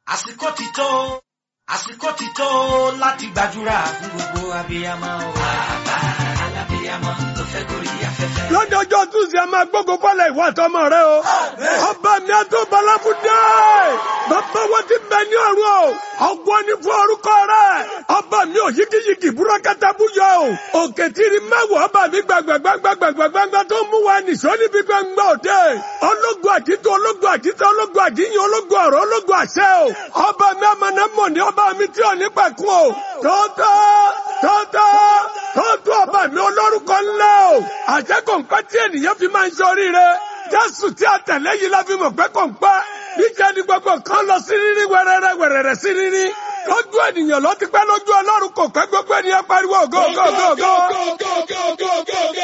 àsìkò ti tó àsìkò ti tó láti gbàdúrà fún gbogbo abiyamọ o. bàbá alábiyamọ tó fẹ́ gorí afẹ́fẹ́. lọ́jọ́jọ́ túnṣe a máa gbógun fọ́lẹ̀ ìwà àtọmọ rẹ o. ọba mi àtó balabudé. bàbá wa ti bẹ ní ọ̀run o. ọgbọ́n ní fún orúkọ rẹ. ọba mi ò yíkíyíkí búrọ́kátà búyọ o. òkè tìrì mẹ́wàá ọba mi gbàgbàgbàgbàgbàgbàgbà tó mú wa nìṣó níbi gbàngbà òde. ológun àkító ológun àkító ológun àkíyàn ológun ọ̀rọ̀ ológun àṣẹ o. ọba mi amọ̀nà mọ̀ ní ọba mi tí ò ní pẹ̀kun o. tọ́tọ́ tọ́tọ́ tọ́tọ́ ọba mi olórúkọ ńlá o. àṣẹ kò ń pẹ́ tí ènìyàn fi máa ń ṣe oríire. jésù tí a tẹ̀lé yìí la fi mọ̀ pé kò ń pẹ́. níjẹ́ ni gbogbo kan lọ sí rírí wẹ̀rẹ̀rẹ̀ wẹ̀rẹ̀rẹ̀ sí rírí. lójú ènìyàn ló ti pẹ́ lójú ọlọ́run kò pẹ́ gbogbo ènìyàn pariwo go go go go.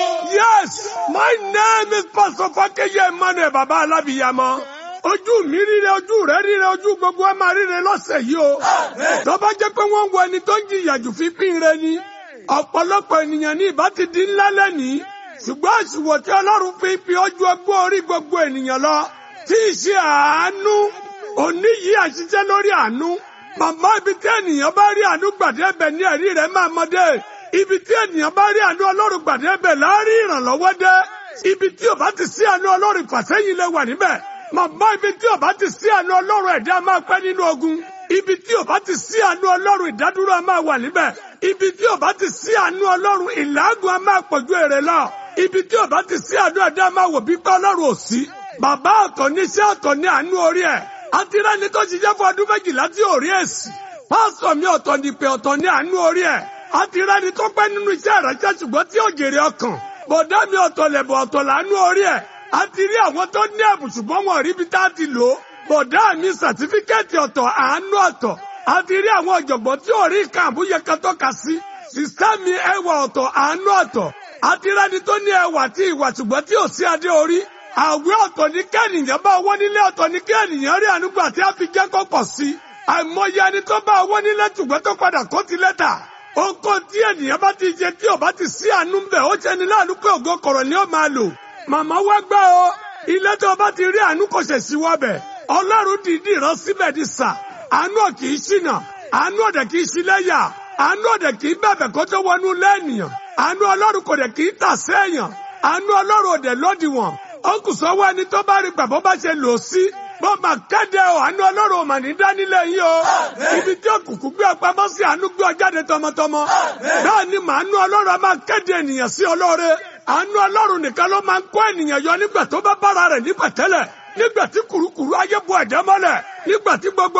yes my name is pastor fakeye emmanuel baba alábìyamọ ojú mi ríre ojú rẹ ríre ojú gbogbo ẹ máa ríre lọ́sẹ̀ yìí o. tó bá jẹ́ pé wọ́n ń wo ẹni tó ń jìyà jù fi pín ire ni ọ̀pọ̀lọpọ̀ ènìyàn ní ìbá ti di ńlá lẹ́nìí ṣùgbọ́n àṣìwò tí ọlọ́run fi fi ojú ọgbọ́n orí gbogbo ènìyàn lọ tí ì ṣe àánú òní yìí àṣìṣe lórí àánú màmá ibi tí ènìyàn bá rí àánú gbàdé ẹ̀bẹ̀ ní ẹ̀rí rẹ̀ máa mọdé ibi tí ènìyàn bá rí àánú ọlọ́run gbàdé ẹ̀bẹ̀ láàrí ìrànlọ́wọ́ dé ibi tí ò bá ti sí àánú ọlọ́run ìfàsẹ́yìn lè wà níbẹ̀ màmá ibi tí ò bá ti sí àánú ọlọ́run ẹ̀dá máa pẹ́ nínú ogun ibi tí ò bá ti sí àánú ọlọ́run ìdádúró máa wà níbẹ̀ ibi tí ò bá ti sí àánú ọlọ́run ìlàágùn a máa pọ̀jù èrè lọ ibi tí ò bá ti sí àánú ẹ̀dá máa wò bí pé ọlọ́run ò sí bàbá ọ̀tọ̀ ní iṣẹ́ ọ̀tọ̀ ní àánú orí ẹ̀ àti rẹ́ni tó ṣiṣẹ́ fún ọdún méjìlá tí ò rí èsì pásítọ̀ mi ọ̀tọ̀ ní pé ọ̀tọ̀ ní àánú orí ẹ̀ àti rẹ́ni tó pẹ́ nínú iṣẹ́ ìránṣẹ́ ṣùgbọ́n tí ò jèrè ọkàn bọ̀dá mi ọ̀tọ̀ lẹ̀bọ̀ ọ̀tọ̀ làánú orí ẹ̀ àti rí àwọn tó ní ẹ̀bùn ṣùgbọ́n wọn rí bí tá a ti lò ó bọ̀dá mi sàtífíkẹ́ẹ̀tì ọ̀tọ̀ àánú ọ̀tọ̀ àti rí àwọn ọ̀jọ̀gbọ́n tí ò rí nǹkan àbúyẹ kan tọ́ka sí sísá mi ẹwà ọ̀tọ̀ àánú ọ̀tọ̀ àti rẹ́ni tó ní ẹwà tí ìwà ṣùgbọ́n tí ò sí adé orí àwẹ̀ ọ̀tọ̀ ní kẹ́nìyàn bá owó nílé ọ̀tọ̀ ní kẹ́nìyàn rí ànúgbà tí a fi jẹ́ kó pọ̀ sí àìmọye ẹni tó bá owó nílé ṣùgbọ́n tó padà kó ti lẹ́tà oko tí ènìyàn bá ti jẹ tí ò bá ti sí àánú bẹ̀ ó ṣe ni láàánú pé ògo kọ̀rọ̀ ni ó máa lò màmá wá gbá o ilé tó bá ti rí àánú kò ṣẹ̀ sí wọ́bẹ̀ ọlọ́run dìídì rán síbẹ̀ di sà àánú ò kì í ṣìnà àánú ọ̀dẹ̀ kì í ṣí lẹ́yà àánú ọ̀dẹ̀ kì í bẹ̀bẹ̀ kó tó wọnú lẹ́nìyàn àánú ọlọ́run kò dẹ̀ kì í tà sẹ́yàn àánú ọlọ́run òdẹ̀ lódiwọ̀n ó kù sọ́wọ́ ẹni tó bá rí gbàgbọ́ bá ṣe lò sí bó ma kéde o àánú ọlọ́run ò mà ní dánilẹ̀ yín o ibi tí òkùnkùn gbé ọpamọ́ sí àánú gbé ọjáde tọmọtọmọ bẹ́ẹ̀ ni màánú ọlọ́run a máa kéde ènìyàn sí ọlọ́re àánú ọlọ́run nìkan ló máa ń kó ènìyàn yọ nígbà tó bá bára rẹ̀ nígbà tẹ́lẹ̀ nígbà tí kùrukùru ayé bu ẹ̀jẹ̀ mọ́lẹ̀ nígbà tí gbogbo